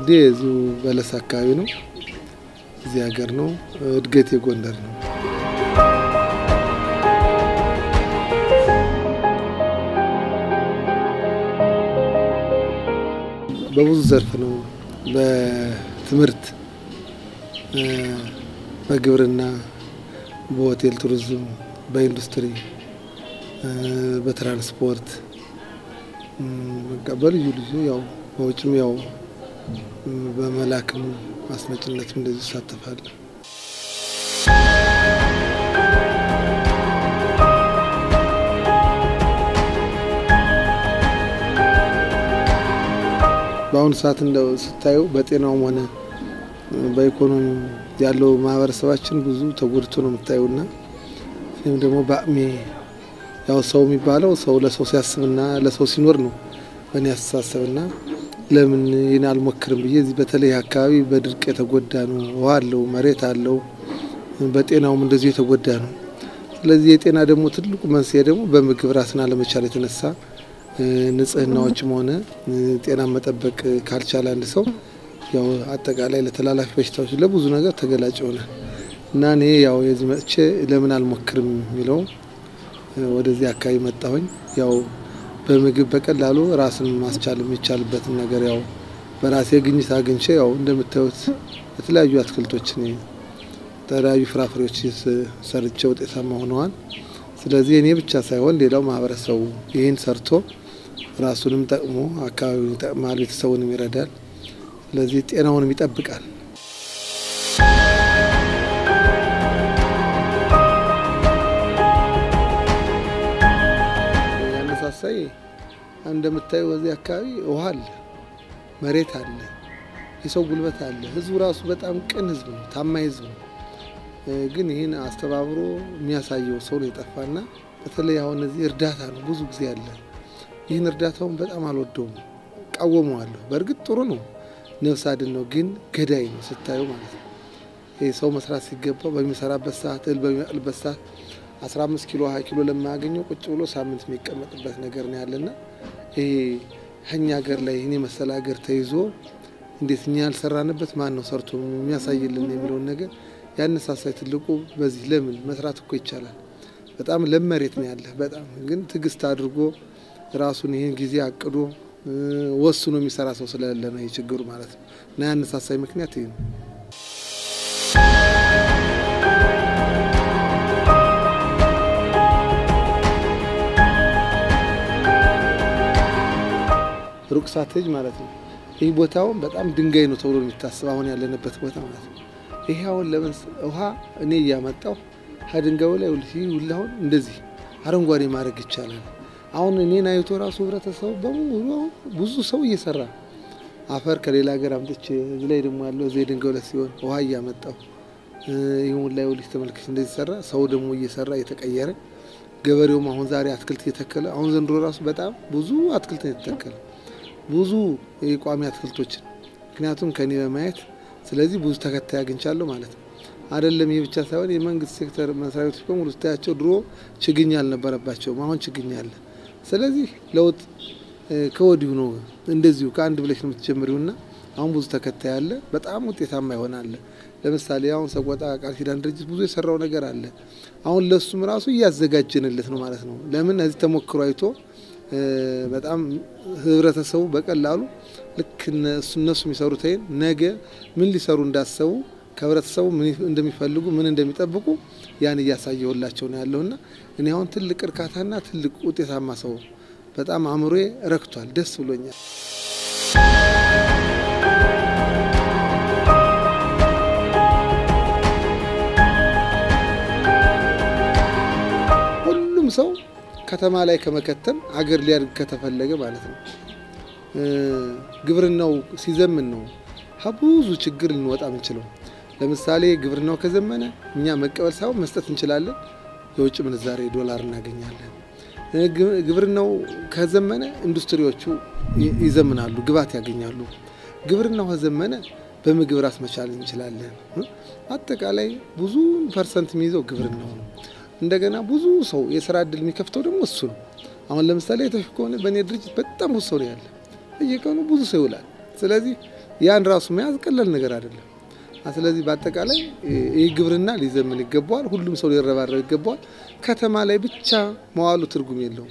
ትውልዴ እዚሁ በለስ አካባቢ ነው። እዚህ ሀገር ነው። እድገቴ ጎንደር ነው። በብዙ ዘርፍ ነው። በትምህርት፣ በግብርና፣ በሆቴል ቱሪዝም፣ በኢንዱስትሪ፣ በትራንስፖርት በልዩ ልዩ ያው በውጭም ያው በመላክም ማስመጭነትም እንደዚህ ይሳተፋል። በአሁኑ ሰዓት እንደው ስታዩ በጤናውም ሆነ በኢኮኖሚ ያለው ማህበረሰባችን ብዙ ተጎድቶ ነው የምታዩና እኔም ደግሞ በአቅሜ ያው ሰው የሚባለው ሰው ለሰው ሲያስብና ለሰው ሲኖር ነው በእኔ አስተሳሰብና ለምን ይህን አልሞክርም ብዬ እዚህ በተለይ አካባቢ በድርቅ የተጎዳ ነው። ውሃ አለው፣ መሬት አለው፣ በጤናውም እንደዚሁ የተጎዳ ነው። ስለዚህ የጤና ደግሞ ትልቁ መንስኤ ደግሞ በምግብ ራስን አለመቻል የተነሳ ንጽህናዎችም ሆነ ጤና መጠበቅ ካልቻለ አንድ ሰው ያው አጠቃላይ ለተላላፊ በሽታዎች ለብዙ ነገር ተገላጭ ይሆናል እና እኔ ያው የዚህ መጥቼ ለምን አልሞክርም የሚለው ወደዚህ አካባቢ መጣሁኝ ያው በምግብ በቀላሉ ራስን ማስቻል የሚቻልበትን ነገር ያው በራሴ ግኝት አግኝቼ ያው እንደምታዩት የተለያዩ አትክልቶችን የተለያዩ ፍራፍሬዎች ሰርቼ ውጤታማ ሆነዋል። ስለዚህ እኔ ብቻ ሳይሆን ሌላው ማህበረሰቡ ይህን ሰርቶ ራሱንም ጠቅሞ አካባቢውን ይጠቅማል፣ ቤተሰቡንም ይረዳል። ስለዚህ ጤናውንም ይጠብቃል። ያነሳሳይ እንደምታዩ በዚህ አካባቢ ውሃ አለ፣ መሬት አለ፣ የሰው ጉልበት አለ። ህዝቡ ራሱ በጣም ቅን ህዝብ ነው፣ ታማኝ ህዝብ ነው። ግን ይህን አስተባብሮ የሚያሳየው ሰው ነው የጠፋና በተለይ አሁን እዚህ እርዳታ ነው ብዙ ጊዜ አለ። ይህን እርዳታውን በጣም አልወደውም፣ ቃወመዋለሁ። በእርግጥ ጥሩ ነው፣ ነፍስ አድን ነው፣ ግን ገዳይ ነው ስታዩ ማለት ነው። ይህ ሰው መስራት ሲገባው በሚሰራበት ሰዓት እህል በሚያቅልበት ሰዓት 15 ኪሎ 20 ኪሎ ለማያገኘው ቁጭ ብሎ ሳምንት የሚቀመጥበት ነገር ነው ያለና ይሄ ከኛ ሀገር ላይ ይህን የመሰለ ሀገር ተይዞ እንዴት እኛ ያልሰራንበት ማን ነው ሰርቶ የሚያሳይልን የሚለውን ነገር ያነሳሳይ ትልቁ በዚህ ለምን መስራት እኮ ይቻላል። በጣም ለም መሬት ነው ያለ። በጣም ግን ትዕግስት አድርጎ ራሱን ይህን ጊዜ አቅዶ ወስኖ የሚሰራ ሰው ስለሌለ ነው ይህ ችግሩ ማለት ነው። እና ያነሳሳይ ምክንያት ይህ ነው። ሩቅ ሳትሄጅ ማለት ነው። ይህ ቦታውን በጣም ድንጋይ ነው ተብሎ የሚታስብ አሁን ያለንበት ቦታ ማለት ነው። ይሄ አሁን ለምን ውሃ እኔ እያመጣሁ ከድንጋዩ ላይ ሁላሁን እንደዚህ አረንጓዴ ማድረግ ይቻላል። አሁን እኔን አይቶ ራሱ ህብረተሰቡ በሙሉ ብዙ ሰው እየሰራ አፈር ከሌላ ሀገር አምጥቼ እዚህ ላይ ደግሞ ያለው እዚህ ድንጋዩ ላይ ሲሆን ውሃ እያመጣሁ ይሁን ላይ ውልሽ ተመልክች እንደዚህ ሰራ። ሰው ደግሞ እየሰራ እየተቀየረ ገበሬውም አሁን ዛሬ አትክልት እየተከለ አሁን ዘንድሮ ራሱ በጣም ብዙ አትክልት ነው የተተከለ ብዙ የቋሚ አትክልቶችን ምክንያቱም ከኔ በማየት ስለዚህ ብዙ ተከታይ አግኝቻለሁ ማለት ነው። አይደለም ይህ ብቻ ሳይሆን የመንግስት ሴክተር መስሪያ ቤቶች በሙሉ ስታያቸው ድሮ ችግኝ አልነበረባቸውም፣ አሁን ችግኝ አለ። ስለዚህ ለውጥ ከወዲሁ ነው። እንደዚሁ ከአንድ ብለሽ ነው የምትጀምሪውና አሁን ብዙ ተከታይ አለ፣ በጣም ውጤታማ ይሆናል። ለምሳሌ አሁን ሰቆጣ ቃል ኪዳን ድርጅት ብዙ የሰራው ነገር አለ። አሁን ለሱም ራሱ እያዘጋጀንለት ነው ማለት ነው። ለምን እዚህ ተሞክሮ አይቶ በጣም ህብረተሰቡ በቀላሉ ልክ እነሱ የሚሰሩት ይሄን ነገ ምን ሊሰሩ እንዳሰቡ ከህብረተሰቡ ምን እንደሚፈልጉ ምን እንደሚጠብቁ ያን እያሳየሁላቸው ነው ያለውና እኔ አሁን ትልቅ እርካታና ትልቅ ውጤታማ ሰው በጣም አእምሮዬ ረክቷል፣ ደስ ብሎኛል። ሁሉም ሰው ከተማ ላይ ከመከተም አገር ሊያድግ ከተፈለገ ማለት ነው ግብርናው ሲዘምን ነው ብዙ ችግር ልንወጣ ምንችለው። ለምሳሌ ግብርናው ከዘመነ እኛ መቀበል ሳይሆን መስጠት እንችላለን። የውጭ ምንዛሬ ዶላር እናገኛለን። ግብርናው ከዘመነ ኢንዱስትሪዎቹ ይዘምናሉ፣ ግብዓት ያገኛሉ። ግብርናው ከዘመነ በምግብ ራስ መቻል እንችላለን። አጠቃላይ ብዙ ፐርሰንት የሚይዘው ግብርናው ነው። እንደገና ብዙ ሰው የስራ እድል የሚከፍተው ደግሞ እሱ ነው። አሁን ለምሳሌ የተሽ ከሆነ በእኔ ድርጅት በጣም ብዙ ሰው ነው ያለ። በየቀኑ ብዙ ሰው ይውላል። ስለዚህ ያን ራሱ መያዝ ቀላል ነገር አይደለም። ስለዚህ በአጠቃላይ ይህ ግብርና ሊዘምን ይገባዋል። ሁሉም ሰው ሊረባረብ ይገባዋል። ከተማ ላይ ብቻ መዋሉ ትርጉም የለውም።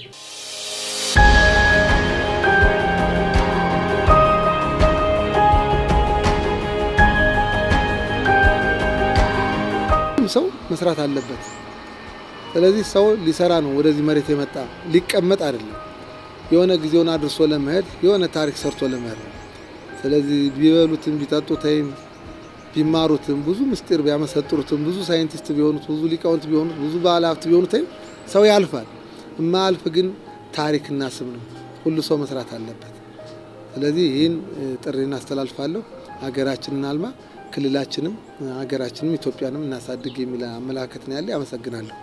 ሁሉም ሰው መስራት አለበት። ስለዚህ ሰው ሊሰራ ነው ወደዚህ መሬት የመጣ ሊቀመጥ አይደለም። የሆነ ጊዜውን አድርሶ ለመሄድ የሆነ ታሪክ ሰርቶ ለመሄድ ነው። ስለዚህ ቢበሉትም ቢጠጡትም ቢማሩትም ብዙ ምስጢር ቢያመሰጥሩትም ብዙ ሳይንቲስት ቢሆኑት ብዙ ሊቃውንት ቢሆኑት ብዙ ባለ ሀብት ቢሆኑትም ሰው ያልፋል። የማያልፍ ግን ታሪክና ስም ነው። ሁሉ ሰው መስራት አለበት። ስለዚህ ይህን ጥሪን አስተላልፋለሁ። ሀገራችንን አልማ፣ ክልላችንም ሀገራችንም ኢትዮጵያንም እናሳድግ የሚል አመለካከት ነው ያለ። አመሰግናለሁ።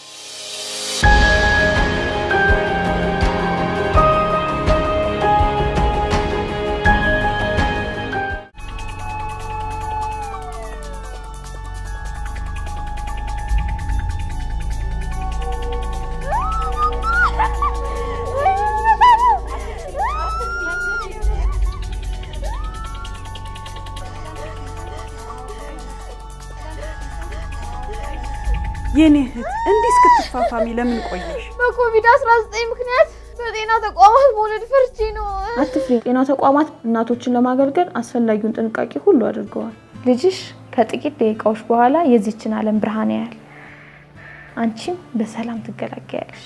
የኔ እህት እንዲህ እስክትፋፋሚ ለምን ቆየሽ? በኮቪድ-19 ምክንያት በጤና ተቋማት መውለድ ፈርቼ ነው። አትፍሪ። ጤና ተቋማት እናቶችን ለማገልገል አስፈላጊውን ጥንቃቄ ሁሉ አድርገዋል። ልጅሽ ከጥቂት ደቂቃዎች በኋላ የዚችን ዓለም ብርሃን ያያል። አንቺም በሰላም ትገላገያለሽ።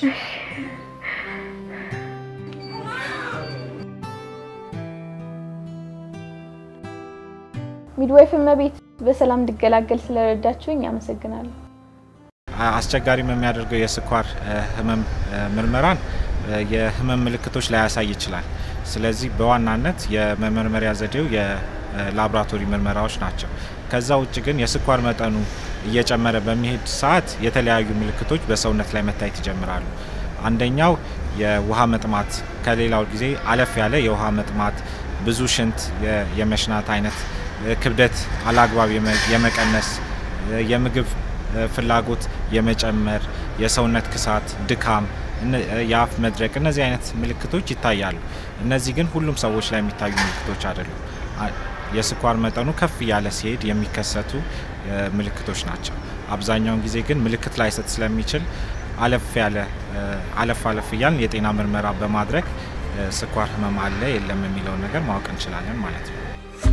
ሚድዋይፍ እመቤት በሰላም እንድገላገል ስለረዳችሁኝ አመሰግናለሁ። አስቸጋሪም የሚያደርገው የስኳር ህመም ምርመራን የህመም ምልክቶች ላያሳይ ይችላል። ስለዚህ በዋናነት የመመርመሪያ ዘዴው የላቦራቶሪ ምርመራዎች ናቸው። ከዛ ውጭ ግን የስኳር መጠኑ እየጨመረ በሚሄድ ሰዓት የተለያዩ ምልክቶች በሰውነት ላይ መታየት ይጀምራሉ። አንደኛው የውሃ መጥማት፣ ከሌላው ጊዜ አለፍ ያለ የውሃ መጥማት፣ ብዙ ሽንት የመሽናት አይነት፣ ክብደት አላግባብ የመቀነስ፣ የምግብ ፍላጎት የመጨመር፣ የሰውነት ክሳት፣ ድካም፣ የአፍ መድረቅ፣ እነዚህ አይነት ምልክቶች ይታያሉ። እነዚህ ግን ሁሉም ሰዎች ላይ የሚታዩ ምልክቶች አይደሉም። የስኳር መጠኑ ከፍ እያለ ሲሄድ የሚከሰቱ ምልክቶች ናቸው። አብዛኛውን ጊዜ ግን ምልክት ላይሰጥ ስለሚችል አለፍ ያለ አለፍ አለፍ እያልን የጤና ምርመራ በማድረግ ስኳር ህመም አለ የለም የሚለውን ነገር ማወቅ እንችላለን ማለት ነው።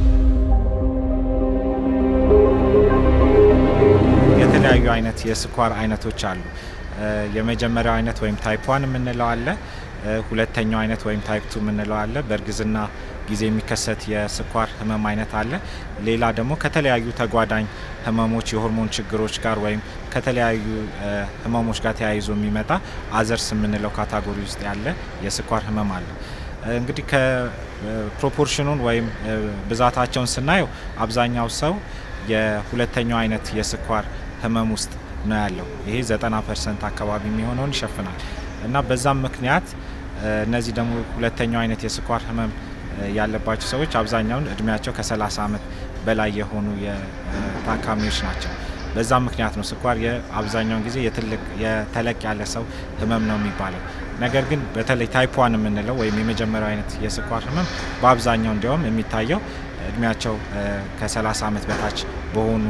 የተለያዩ አይነት የስኳር አይነቶች አሉ። የመጀመሪያው አይነት ወይም ታይፕ ዋን የምንለው አለ። ሁለተኛው አይነት ወይም ታይፕ ቱ የምንለው አለ። በእርግዝና ጊዜ የሚከሰት የስኳር ህመም አይነት አለ። ሌላ ደግሞ ከተለያዩ ተጓዳኝ ህመሞች የሆርሞን ችግሮች ጋር ወይም ከተለያዩ ህመሞች ጋር ተያይዞ የሚመጣ አዘርስ የምንለው ካታጎሪ ውስጥ ያለ የስኳር ህመም አለ። እንግዲህ ከፕሮፖርሽኑን ወይም ብዛታቸውን ስናየው አብዛኛው ሰው የሁለተኛው አይነት የስኳር ህመም ውስጥ ነው ያለው። ይሄ 90 ፐርሰንት አካባቢ የሚሆነውን ይሸፍናል እና በዛም ምክንያት እነዚህ ደግሞ ሁለተኛው አይነት የስኳር ህመም ያለባቸው ሰዎች አብዛኛውን እድሜያቸው ከ30 ዓመት በላይ የሆኑ ታካሚዎች ናቸው። በዛም ምክንያት ነው ስኳር የአብዛኛውን ጊዜ የትልቅ የተለቅ ያለ ሰው ህመም ነው የሚባለው። ነገር ግን በተለይ ታይፕ ዋን የምንለው ወይም የመጀመሪያው አይነት የስኳር ህመም በአብዛኛው እንዲያውም የሚታየው እድሜያቸው ከ30 ዓመት በታች በሆኑ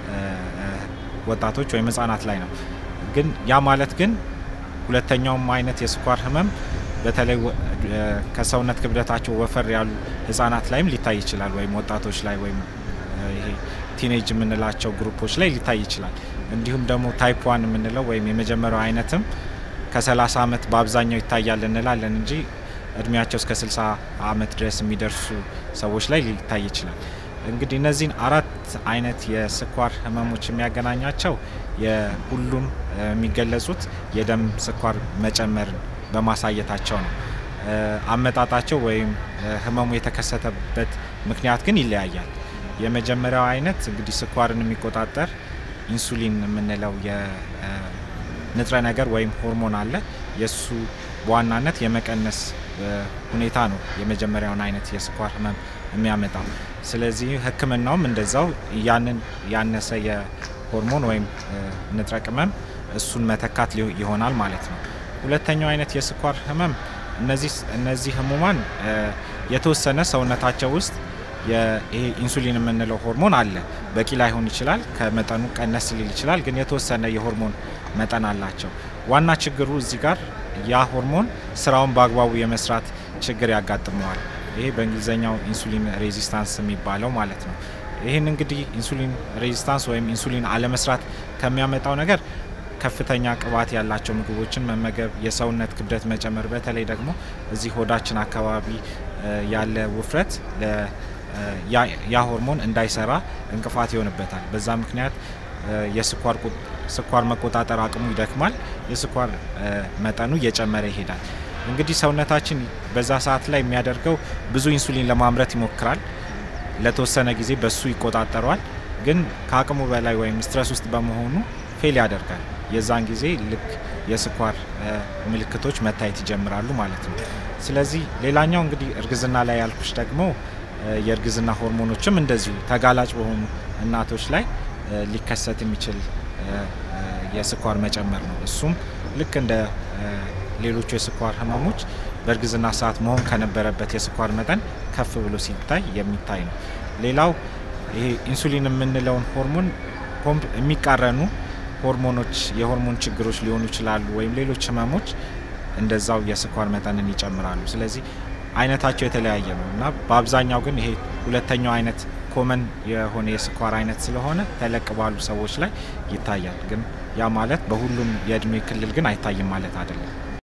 ወጣቶች ወይም ህጻናት ላይ ነው። ግን ያ ማለት ግን ሁለተኛውም አይነት የስኳር ህመም በተለይ ከሰውነት ክብደታቸው ወፈር ያሉ ህጻናት ላይም ሊታይ ይችላል፣ ወይም ወጣቶች ላይ ወይም ይሄ ቲኔጅ የምንላቸው ግሩፖች ላይ ሊታይ ይችላል። እንዲሁም ደግሞ ታይፕ ዋን የምንለው ወይም የመጀመሪያው አይነትም ከ30 ዓመት በአብዛኛው ይታያል እንላለን እንጂ እድሜያቸው እስከ 60 ዓመት ድረስ የሚደርሱ ሰዎች ላይ ሊታይ ይችላል። እንግዲህ እነዚህን አራት አይነት የስኳር ህመሞች የሚያገናኛቸው የሁሉም የሚገለጹት የደም ስኳር መጨመርን በማሳየታቸው ነው። አመጣጣቸው ወይም ህመሙ የተከሰተበት ምክንያት ግን ይለያያል። የመጀመሪያው አይነት እንግዲህ ስኳርን የሚቆጣጠር ኢንሱሊን የምንለው የንጥረ ነገር ወይም ሆርሞን አለ። የእሱ በዋናነት የመቀነስ ሁኔታ ነው የመጀመሪያውን አይነት የስኳር ህመም የሚያመጣው። ስለዚህ ህክምናውም እንደዛው ያንን ያነሰ የሆርሞን ወይም ንጥረ ቅመም እሱን መተካት ይሆናል ማለት ነው። ሁለተኛው አይነት የስኳር ህመም እነዚህ እነዚህ ህሙማን የተወሰነ ሰውነታቸው ውስጥ ይሄ ኢንሱሊን የምንለው ሆርሞን አለ። በቂ ላይሆን ይችላል፣ ከመጠኑ ቀነስ ሊል ይችላል፣ ግን የተወሰነ የሆርሞን መጠን አላቸው። ዋና ችግሩ እዚህ ጋር ያ ሆርሞን ስራውን በአግባቡ የመስራት ችግር ያጋጥመዋል። ይሄ በእንግሊዝኛው ኢንሱሊን ሬዚስታንስ የሚባለው ማለት ነው። ይህን እንግዲህ ኢንሱሊን ሬዚስታንስ ወይም ኢንሱሊን አለመስራት ከሚያመጣው ነገር ከፍተኛ ቅባት ያላቸው ምግቦችን መመገብ፣ የሰውነት ክብደት መጨመር፣ በተለይ ደግሞ እዚህ ሆዳችን አካባቢ ያለ ውፍረት ያ ሆርሞን እንዳይሰራ እንቅፋት ይሆንበታል። በዛ ምክንያት የስኳር ስኳር መቆጣጠር አቅሙ ይደክማል። የስኳር መጠኑ እየጨመረ ይሄዳል። እንግዲህ ሰውነታችን በዛ ሰዓት ላይ የሚያደርገው ብዙ ኢንሱሊን ለማምረት ይሞክራል። ለተወሰነ ጊዜ በሱ ይቆጣጠረዋል። ግን ከአቅሙ በላይ ወይም ስትረስ ውስጥ በመሆኑ ፌል ያደርጋል። የዛን ጊዜ ልክ የስኳር ምልክቶች መታየት ይጀምራሉ ማለት ነው። ስለዚህ ሌላኛው እንግዲህ እርግዝና ላይ ያልኩሽ ደግሞ የእርግዝና ሆርሞኖችም እንደዚሁ ተጋላጭ በሆኑ እናቶች ላይ ሊከሰት የሚችል የስኳር መጨመር ነው። እሱም ልክ እንደ ሌሎቹ የስኳር ህመሞች በእርግዝና ሰዓት መሆን ከነበረበት የስኳር መጠን ከፍ ብሎ ሲታይ የሚታይ ነው። ሌላው ይሄ ኢንሱሊን የምንለውን ሆርሞን የሚቃረኑ ሆርሞኖች የሆርሞን ችግሮች ሊሆኑ ይችላሉ፣ ወይም ሌሎች ህመሞች እንደዛው የስኳር መጠንን ይጨምራሉ። ስለዚህ አይነታቸው የተለያየ ነው እና በአብዛኛው ግን ይሄ ሁለተኛው አይነት ኮመን የሆነ የስኳር አይነት ስለሆነ ተለቅ ባሉ ሰዎች ላይ ይታያል። ግን ያ ማለት በሁሉም የእድሜ ክልል ግን አይታይም ማለት አይደለም።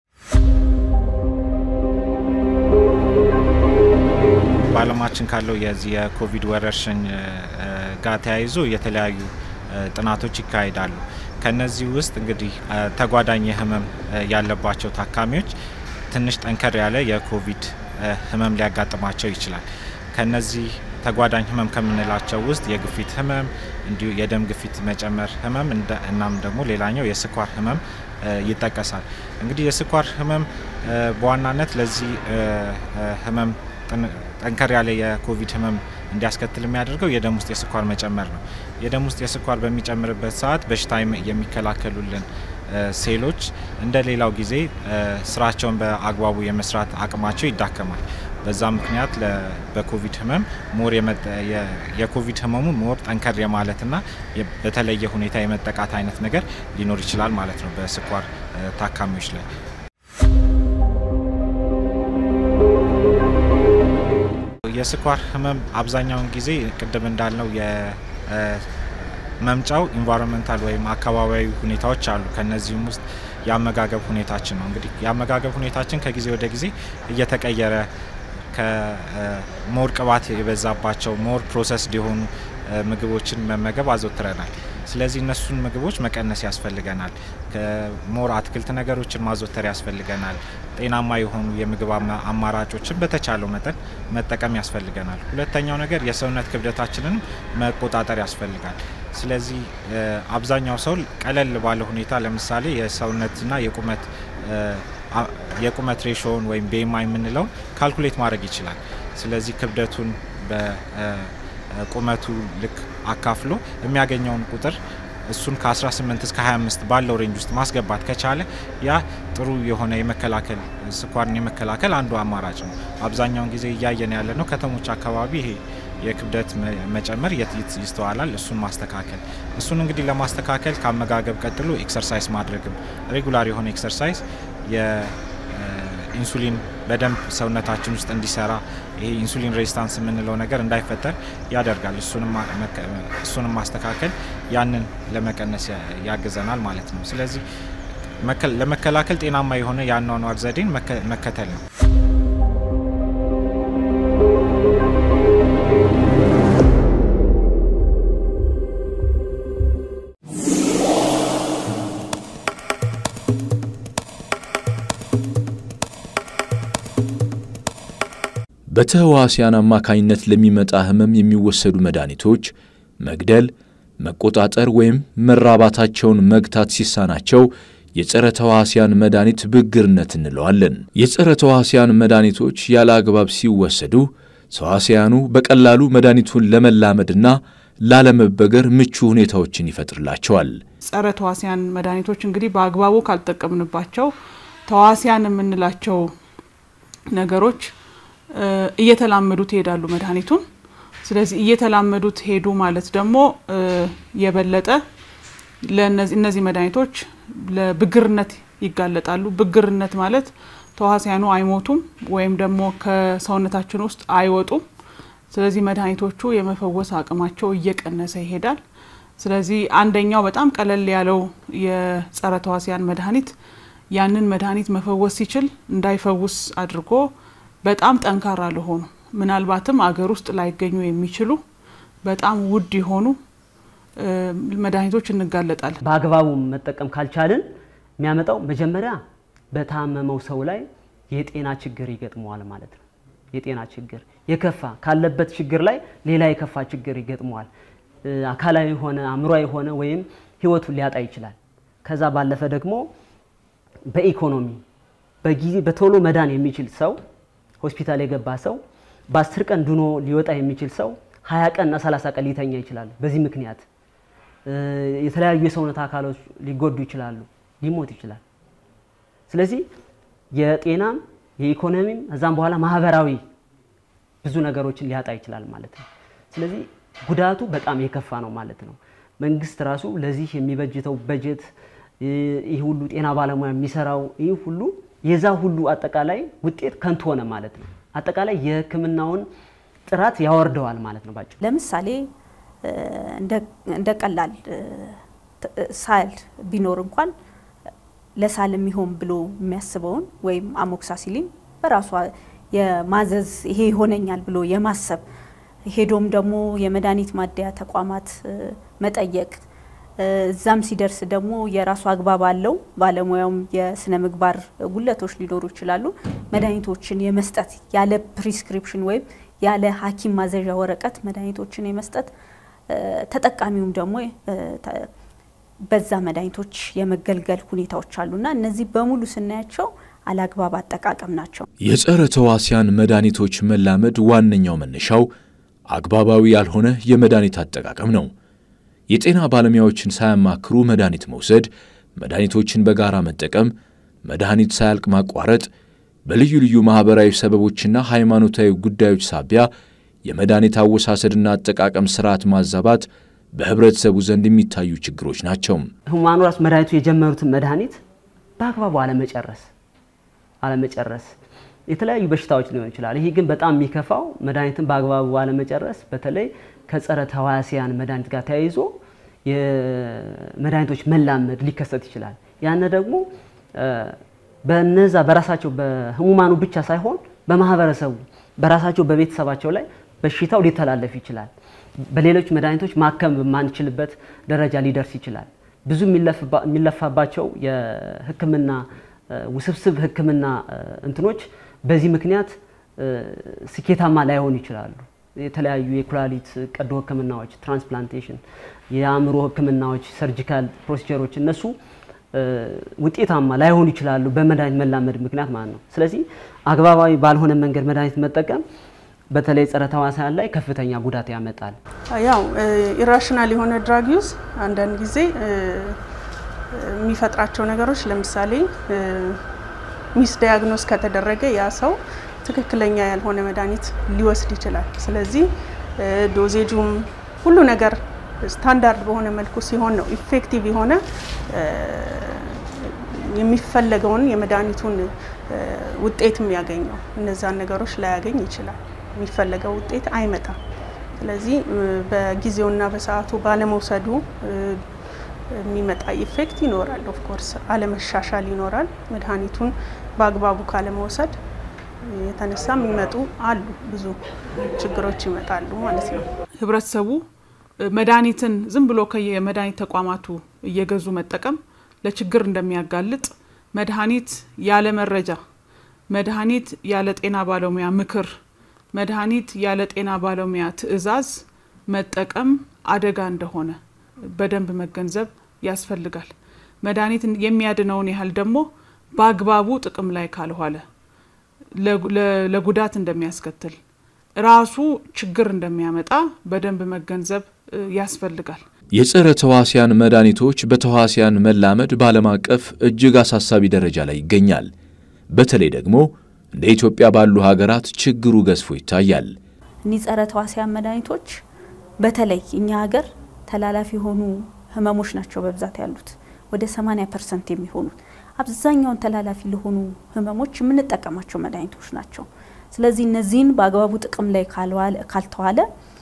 በዓለማችን ካለው የዚህ የኮቪድ ወረርሽኝ ጋር ተያይዞ የተለያዩ ጥናቶች ይካሄዳሉ። ከነዚህ ውስጥ እንግዲህ ተጓዳኝ ህመም ያለባቸው ታካሚዎች ትንሽ ጠንከር ያለ የኮቪድ ህመም ሊያጋጥማቸው ይችላል። ከነዚህ ተጓዳኝ ህመም ከምንላቸው ውስጥ የግፊት ህመም፣ እንዲሁ የደም ግፊት መጨመር ህመም እናም ደግሞ ሌላኛው የስኳር ህመም ይጠቀሳል። እንግዲህ የስኳር ህመም በዋናነት ለዚህ ህመም ጠንከር ያለ የኮቪድ ህመም እንዲያስከትል የሚያደርገው የደም ውስጥ የስኳር መጨመር ነው። የደም ውስጥ የስኳር በሚጨምርበት ሰዓት በሽታ የሚከላከሉልን ሴሎች እንደ ሌላው ጊዜ ስራቸውን በአግባቡ የመስራት አቅማቸው ይዳከማል። በዛ ምክንያት በኮቪድ ህመም ሞር የኮቪድ ህመሙ ሞር ጠንከር የማለትና በተለየ ሁኔታ የመጠቃት አይነት ነገር ሊኖር ይችላል ማለት ነው በስኳር ታካሚዎች ላይ። የስኳር ህመም አብዛኛውን ጊዜ ቅድም እንዳልነው የመምጫው ኢንቫይሮንመንታል ወይም አካባቢያዊ ሁኔታዎች አሉ። ከነዚህም ውስጥ የአመጋገብ ሁኔታችን ነው። እንግዲህ የአመጋገብ ሁኔታችን ከጊዜ ወደ ጊዜ እየተቀየረ ከሞር ቅባት የበዛባቸው ሞር ፕሮሰስድ የሆኑ ምግቦችን መመገብ አዘውትረናል። ስለዚህ እነሱን ምግቦች መቀነስ ያስፈልገናል። ከሞር አትክልት ነገሮችን ማዘወተር ያስፈልገናል። ጤናማ የሆኑ የምግብ አማራጮችን በተቻለው መጠን መጠቀም ያስፈልገናል። ሁለተኛው ነገር የሰውነት ክብደታችንን መቆጣጠር ያስፈልጋል። ስለዚህ አብዛኛው ሰው ቀለል ባለ ሁኔታ ለምሳሌ የሰውነትና የቁመት የቁመት ሬሾውን ወይም ቤማ የምንለውን ካልኩሌት ማድረግ ይችላል። ስለዚህ ክብደቱን በቁመቱ ልክ አካፍሎ የሚያገኘውን ቁጥር እሱን ከ18 እስከ 25 ባለው ሬንጅ ውስጥ ማስገባት ከቻለ ያ ጥሩ የሆነ የመከላከል ስኳርን የመከላከል አንዱ አማራጭ ነው። አብዛኛውን ጊዜ እያየን ያለ ነው ከተሞች አካባቢ ይሄ የክብደት መጨመር ይስተዋላል። እሱን ማስተካከል እሱን እንግዲህ ለማስተካከል ከአመጋገብ ቀጥሎ ኤክሰርሳይዝ ማድረግም ሬጉላር የሆነ ኤክሰርሳይዝ የኢንሱሊን በደንብ ሰውነታችን ውስጥ እንዲሰራ ይሄ ኢንሱሊን ሬዚስታንስ የምንለው ነገር እንዳይፈጠር ያደርጋል። እሱንም ማስተካከል ያንን ለመቀነስ ያግዘናል ማለት ነው። ስለዚህ ለመከላከል ጤናማ የሆነ የአኗኗር ዘዴን መከተል ነው። በተህዋሲያን አማካኝነት ለሚመጣ ህመም የሚወሰዱ መድኃኒቶች መግደል፣ መቆጣጠር ወይም መራባታቸውን መግታት ሲሳናቸው የጸረ ተዋሲያን መድኃኒት ብግርነት እንለዋለን። የጸረ ተዋሲያን መድኃኒቶች ያለ አግባብ ሲወሰዱ ተዋሲያኑ በቀላሉ መድኃኒቱን ለመላመድና ላለመበገር ምቹ ሁኔታዎችን ይፈጥርላቸዋል። ጸረ ተዋሲያን መድኃኒቶች እንግዲህ በአግባቡ ካልጠቀምንባቸው ተዋሲያን የምንላቸው ነገሮች እየተላመዱት ይሄዳሉ መድኃኒቱን። ስለዚህ እየተላመዱት ሄዱ ማለት ደግሞ የበለጠ እነዚህ መድኃኒቶች ለብግርነት ይጋለጣሉ። ብግርነት ማለት ተዋሲያኑ አይሞቱም ወይም ደግሞ ከሰውነታችን ውስጥ አይወጡም። ስለዚህ መድኃኒቶቹ የመፈወስ አቅማቸው እየቀነሰ ይሄዳል። ስለዚህ አንደኛው በጣም ቀለል ያለው የጸረ ተዋሲያን መድኃኒት ያንን መድኃኒት መፈወስ ሲችል እንዳይፈውስ አድርጎ በጣም ጠንካራ ለሆኑ ምናልባትም አገር ውስጥ ላይገኙ የሚችሉ በጣም ውድ የሆኑ መድኃኒቶች እንጋለጣለን። በአግባቡ መጠቀም ካልቻልን የሚያመጣው መጀመሪያ በታመመው ሰው ላይ የጤና ችግር ይገጥመዋል ማለት ነው። የጤና ችግር የከፋ ካለበት ችግር ላይ ሌላ የከፋ ችግር ይገጥመዋል። አካላዊ የሆነ አእምሯዊ የሆነ ወይም ህይወቱን ሊያጣ ይችላል። ከዛ ባለፈ ደግሞ በኢኮኖሚ በጊዜ በቶሎ መዳን የሚችል ሰው ሆስፒታል የገባ ሰው በአስር ቀን ድኖ ሊወጣ የሚችል ሰው ሀያ ቀንና ሰላሳ ቀን ሊተኛ ይችላል። በዚህ ምክንያት የተለያዩ የሰውነት አካሎች ሊጎዱ ይችላሉ፣ ሊሞት ይችላል። ስለዚህ የጤናም የኢኮኖሚም እዛም በኋላ ማህበራዊ ብዙ ነገሮችን ሊያጣ ይችላል ማለት ነው። ስለዚህ ጉዳቱ በጣም የከፋ ነው ማለት ነው። መንግስት ራሱ ለዚህ የሚበጅተው በጀት ይህ ሁሉ ጤና ባለሙያ የሚሰራው ይህ ሁሉ የዛ ሁሉ አጠቃላይ ውጤት ከንቱ ሆነ ማለት ነው። አጠቃላይ የሕክምናውን ጥራት ያወርደዋል ማለት ነው። ባጭሩ ለምሳሌ እንደ ቀላል ሳል ቢኖር እንኳን ለሳል የሚሆን ብሎ የሚያስበውን ወይም አሞክሳሲሊን በራሷ የማዘዝ ይሄ ይሆነኛል ብሎ የማሰብ ሄዶም ደግሞ የመድኃኒት ማደያ ተቋማት መጠየቅ እዛም ሲደርስ ደግሞ የራሱ አግባብ አለው። ባለሙያውም የስነ ምግባር ጉለቶች ሊኖሩ ይችላሉ። መድኃኒቶችን የመስጠት ያለ ፕሪስክሪፕሽን ወይም ያለ ሐኪም ማዘዣ ወረቀት መድኃኒቶችን የመስጠት ተጠቃሚውም ደግሞ በዛ መድኃኒቶች የመገልገል ሁኔታዎች አሉና እነዚህ በሙሉ ስናያቸው አላግባብ አጠቃቀም ናቸው። የጸረ ተዋሲያን መድኃኒቶች መላመድ ዋነኛው መነሻው አግባባዊ ያልሆነ የመድኃኒት አጠቃቀም ነው። የጤና ባለሙያዎችን ሳያማክሩ መድኃኒት መውሰድ፣ መድኃኒቶችን በጋራ መጠቀም፣ መድኃኒት ሳያልቅ ማቋረጥ፣ በልዩ ልዩ ማኅበራዊ ሰበቦችና ሃይማኖታዊ ጉዳዮች ሳቢያ የመድኃኒት አወሳሰድና አጠቃቀም ስርዓት ማዛባት በህብረተሰቡ ዘንድ የሚታዩ ችግሮች ናቸው። ህሙማኑ ራሱ መድኃኒቱ የጀመሩትን መድኃኒት በአግባቡ አለመጨረስ አለመጨረስ የተለያዩ በሽታዎች ሊሆን ይችላል። ይህ ግን በጣም የሚከፋው መድኃኒትን በአግባቡ አለመጨረስ በተለይ ከጸረ ተዋሲያን መድኃኒት ጋር ተያይዞ የመድኃኒቶች መላመድ ሊከሰት ይችላል። ያነ ደግሞ በነዛ በራሳቸው በህሙማኑ ብቻ ሳይሆን በማህበረሰቡ በራሳቸው በቤተሰባቸው ላይ በሽታው ሊተላለፍ ይችላል። በሌሎች መድኃኒቶች ማከም በማንችልበት ደረጃ ሊደርስ ይችላል። ብዙ የሚለፋባቸው የህክምና ውስብስብ ህክምና እንትኖች በዚህ ምክንያት ስኬታማ ላይሆኑ ይችላሉ። የተለያዩ የኩላሊት ቀዶ ህክምናዎች፣ ትራንስፕላንቴሽን፣ የአእምሮ ህክምናዎች፣ ሰርጂካል ፕሮሲጀሮች እነሱ ውጤታማ ላይሆኑ ይችላሉ በመድኃኒት መላመድ ምክንያት ማለት ነው። ስለዚህ አግባባዊ ባልሆነ መንገድ መድኃኒት መጠቀም በተለይ ጸረ ተዋሲያን ላይ ከፍተኛ ጉዳት ያመጣል። ያው ኢራሽናል የሆነ ድራግ ዩዝ አንዳንድ ጊዜ የሚፈጥራቸው ነገሮች ለምሳሌ ሚስ ዳያግኖስ ከተደረገ ያ ሰው ትክክለኛ ያልሆነ መድኃኒት ሊወስድ ይችላል። ስለዚህ ዶዜጁም ሁሉ ነገር ስታንዳርድ በሆነ መልኩ ሲሆን ነው ኢፌክቲቭ የሆነ የሚፈለገውን የመድኃኒቱን ውጤት የሚያገኘው። እነዛን ነገሮች ላያገኝ ይችላል። የሚፈለገው ውጤት አይመጣም። ስለዚህ በጊዜውና በሰዓቱ ባለመውሰዱ የሚመጣ ኢፌክት ይኖራል። ኦፍኮርስ አለመሻሻል ይኖራል። መድኃኒቱን በአግባቡ ካለመውሰድ የተነሳ የሚመጡ አሉ፣ ብዙ ችግሮች ይመጣሉ ማለት ነው። ህብረተሰቡ መድኃኒትን ዝም ብሎ ከየመድኃኒት ተቋማቱ እየገዙ መጠቀም ለችግር እንደሚያጋልጥ፣ መድኃኒት ያለ መረጃ፣ መድኃኒት ያለ ጤና ባለሙያ ምክር፣ መድኃኒት ያለ ጤና ባለሙያ ትዕዛዝ መጠቀም አደጋ እንደሆነ በደንብ መገንዘብ ያስፈልጋል። መድኃኒት የሚያድነውን ያህል ደግሞ በአግባቡ ጥቅም ላይ ካልዋለ ለጉዳት እንደሚያስከትል ራሱ ችግር እንደሚያመጣ በደንብ መገንዘብ ያስፈልጋል። የጸረ ተዋሲያን መድኃኒቶች በተዋሲያን መላመድ በዓለም አቀፍ እጅግ አሳሳቢ ደረጃ ላይ ይገኛል። በተለይ ደግሞ እንደ ኢትዮጵያ ባሉ ሀገራት ችግሩ ገዝፎ ይታያል። እኒህ ጸረ ተዋሲያን መድኃኒቶች በተለይ እኛ ሀገር ተላላፊ የሆኑ ህመሞች ናቸው በብዛት ያሉት ወደ 80 ፐርሰንት የሚሆኑት አብዛኛውን ተላላፊ ለሆኑ ህመሞች የምንጠቀማቸው መድኃኒቶች ናቸው። ስለዚህ እነዚህን በአግባቡ ጥቅም ላይ ካልተዋለ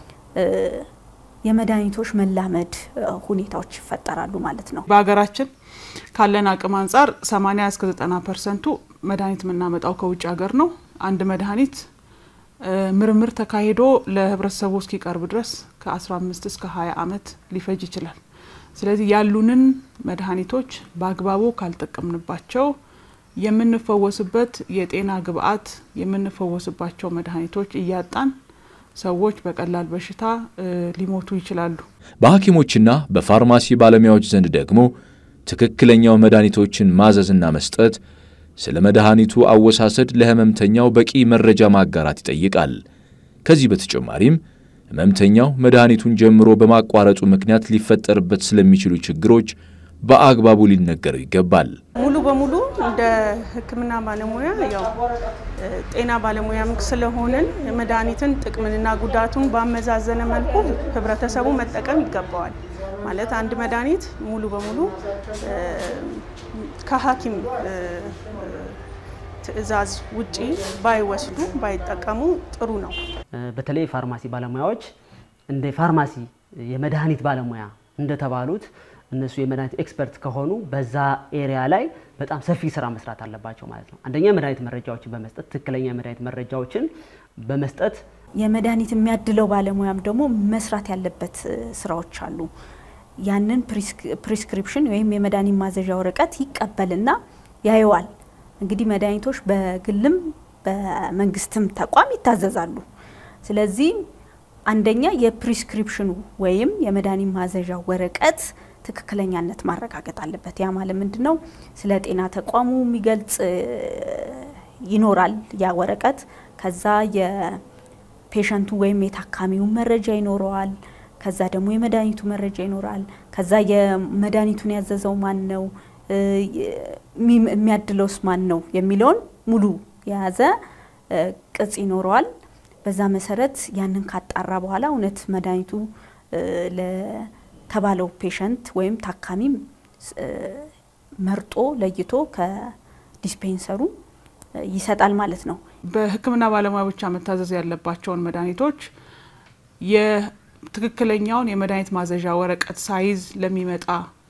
የመድኃኒቶች መላመድ ሁኔታዎች ይፈጠራሉ ማለት ነው። በሀገራችን ካለን አቅም አንጻር 80 እስከ 90 ፐርሰንቱ መድኃኒት የምናመጣው ከውጭ ሀገር ነው። አንድ መድኃኒት ምርምር ተካሂዶ ለህብረተሰቡ እስኪቀርብ ድረስ ከ15 እስከ 20 ዓመት ሊፈጅ ይችላል። ስለዚህ ያሉንን መድኃኒቶች በአግባቡ ካልጠቀምንባቸው የምንፈወስበት የጤና ግብዓት የምንፈወስባቸው መድኃኒቶች እያጣን ሰዎች በቀላል በሽታ ሊሞቱ ይችላሉ። በሐኪሞችና በፋርማሲ ባለሙያዎች ዘንድ ደግሞ ትክክለኛው መድኃኒቶችን ማዘዝና መስጠት ስለ መድኃኒቱ አወሳሰድ ለህመምተኛው በቂ መረጃ ማጋራት ይጠይቃል። ከዚህ በተጨማሪም ህመምተኛው መድኃኒቱን ጀምሮ በማቋረጡ ምክንያት ሊፈጠርበት ስለሚችሉ ችግሮች በአግባቡ ሊነገረው ይገባል። ሙሉ በሙሉ እንደ ሕክምና ባለሙያ ያው ጤና ባለሙያም ስለሆንን መድኃኒትን ጥቅምንና ጉዳቱን ባመዛዘነ መልኩ ህብረተሰቡ መጠቀም ይገባዋል። ማለት አንድ መድኃኒት ሙሉ በሙሉ ከሐኪም ትዕዛዝ ውጪ ባይወስዱ ባይጠቀሙ ጥሩ ነው። በተለይ ፋርማሲ ባለሙያዎች እንደ ፋርማሲ የመድኃኒት ባለሙያ እንደተባሉት እነሱ የመድኃኒት ኤክስፐርት ከሆኑ በዛ ኤሪያ ላይ በጣም ሰፊ ስራ መስራት አለባቸው ማለት ነው። አንደኛ የመድኃኒት መረጃዎችን በመስጠት ትክክለኛ የመድኃኒት መረጃዎችን በመስጠት የመድኃኒት የሚያድለው ባለሙያም ደግሞ መስራት ያለበት ስራዎች አሉ። ያንን ፕሪስክሪፕሽን ወይም የመድኃኒት ማዘዣ ወረቀት ይቀበልና ያየዋል። እንግዲህ መድኃኒቶች በግልም በመንግስትም ተቋም ይታዘዛሉ። ስለዚህ አንደኛ የፕሪስክሪፕሽኑ ወይም የመድኃኒት ማዘዣ ወረቀት ትክክለኛነት ማረጋገጥ አለበት። ያ ማለት ምንድን ነው? ስለ ጤና ተቋሙ የሚገልጽ ይኖራል ያ ወረቀት። ከዛ የፔሸንቱ ወይም የታካሚውን መረጃ ይኖረዋል። ከዛ ደግሞ የመድኃኒቱ መረጃ ይኖራል። ከዛ የመድኃኒቱን ያዘዘው ማን ነው፣ የሚያድለውስ ማን ነው የሚለውን ሙሉ የያዘ ቅጽ ይኖረዋል። በዛ መሰረት ያንን ካጣራ በኋላ እውነት መድኃኒቱ ለተባለው ፔሸንት ወይም ታካሚም መርጦ ለይቶ ከዲስፔንሰሩ ይሰጣል ማለት ነው። በሕክምና ባለሙያ ብቻ መታዘዝ ያለባቸውን መድኃኒቶች የትክክለኛውን የመድኃኒት ማዘዣ ወረቀት ሳይዝ ለሚመጣ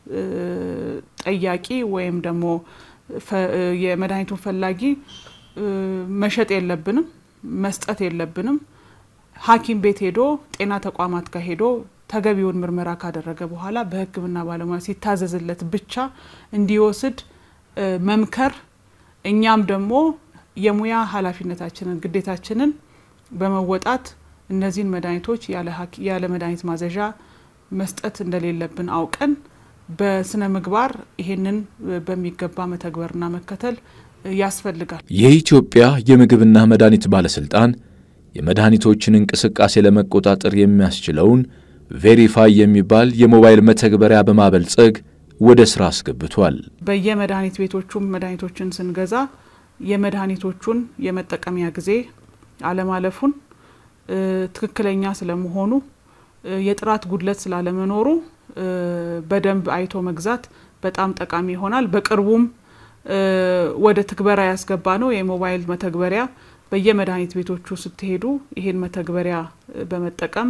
ጠያቂ ወይም ደግሞ የመድኃኒቱን ፈላጊ መሸጥ የለብንም፣ መስጠት የለብንም። ሐኪም ቤት ሄዶ ጤና ተቋማት ጋር ሄዶ ተገቢውን ምርመራ ካደረገ በኋላ በሕክምና ባለሙያ ሲታዘዝለት ብቻ እንዲወስድ መምከር፣ እኛም ደግሞ የሙያ ኃላፊነታችንን ግዴታችንን በመወጣት እነዚህን መድኃኒቶች ያለ መድኃኒት ማዘዣ መስጠት እንደሌለብን አውቀን በስነ ምግባር ይሄንን በሚገባ መተግበርና መከተል ያስፈልጋል። የኢትዮጵያ የምግብና መድኃኒት ባለስልጣን የመድኃኒቶችን እንቅስቃሴ ለመቆጣጠር የሚያስችለውን ቬሪፋይ የሚባል የሞባይል መተግበሪያ በማበልጸግ ወደ ስራ አስገብቷል። በየመድኃኒት ቤቶቹም መድኃኒቶችን ስንገዛ የመድኃኒቶቹን የመጠቀሚያ ጊዜ አለማለፉን፣ ትክክለኛ ስለመሆኑ፣ የጥራት ጉድለት ስላለመኖሩ በደንብ አይቶ መግዛት በጣም ጠቃሚ ይሆናል። በቅርቡም ወደ ትግበራ ያስገባ ነው የሞባይል መተግበሪያ በየመድኃኒት ቤቶቹ ስትሄዱ ይሄን መተግበሪያ በመጠቀም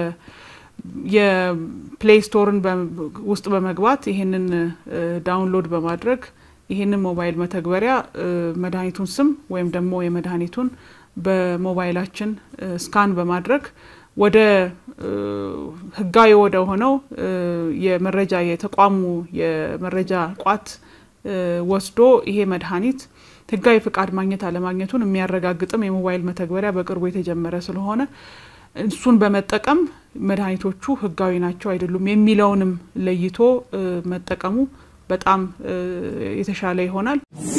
የፕሌይ ስቶርን ውስጥ በመግባት ይሄንን ዳውንሎድ በማድረግ ይሄንን ሞባይል መተግበሪያ መድኃኒቱን ስም ወይም ደግሞ የመድኃኒቱን በሞባይላችን ስካን በማድረግ ወደ ህጋዊ ወደ ሆነው የመረጃ የተቋሙ የመረጃ ቋት ወስዶ ይሄ መድኃኒት ህጋዊ ፍቃድ ማግኘት አለማግኘቱን የሚያረጋግጥም የሞባይል መተግበሪያ በቅርቡ የተጀመረ ስለሆነ እሱን በመጠቀም መድኃኒቶቹ ህጋዊ ናቸው አይደሉም የሚለውንም ለይቶ መጠቀሙ በጣም የተሻለ ይሆናል።